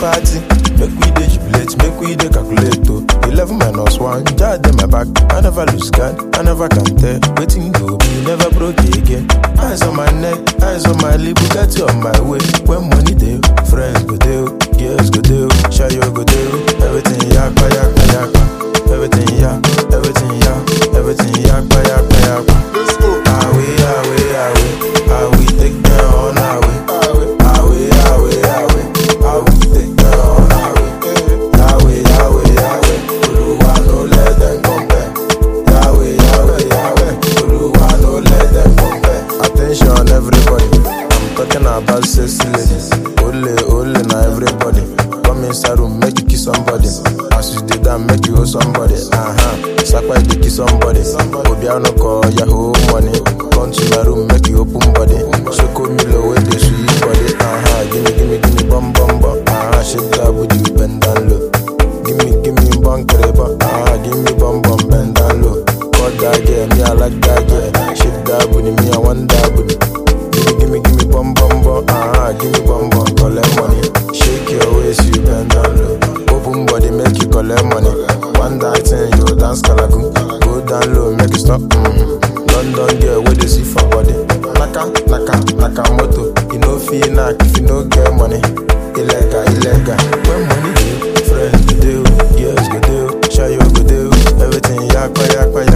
party. Make we dey jubilate, make we dey calculate oh. Eleven minus one, jar dey my back. I never lose guard, I never can tell. Waiting go be, never broke again. Eyes on my neck, eyes on my lip, Bugatti on my way. When money dey, friends go dey, girls go dey, shayo go dey. Everything yakpa yakpa yakpa. Everything yak, everything yak, everything yakpa yakpa yakpa. Let's go. Awe, awe, awe, awe, take them on our way. Awe, awe, awe, awe, take them on our way. Awe, awe, awe, Oluwa no let them compare. Awe, awe, awe, Oluwa no let them compare. Attention everybody, I'm talking about sexy ladies. Ole, ole na everybody. Come inside room, make you kiss somebody. As you did that, make you hold somebody. Uh-huh. Sakwa you dey kiss somebody. Obiano call Yahoo money. Come to my room, make you open body. Shoko Milo with the sweet body. Uh-huh. Gimme, gimme, gimme, bum, bum, bum. Uh-huh. Shake that booty, bend down low. Gimme, gimme, bum, kereba. Uh-huh. Gimme, bum, bum, bend down low. Got that girl, me I like that girl. Shake that booty, me I want that booty. Gimme, gimme, gimme, bum, bum, bum. Uh-huh. Gimme, bum, bum, collect money. Shake your waist, you bend down low. Open body, make you collect money. One that thing, you dance kalaku. Go down low, make it stop. Mm-hmm. London girl, where they see for body. Naka, naka, naka moto. You know feel knock if you no get money. Illegal, illegal. When money dey, friends go dey, girls go dey, shayo go dey. Everything yakpa, yakpa,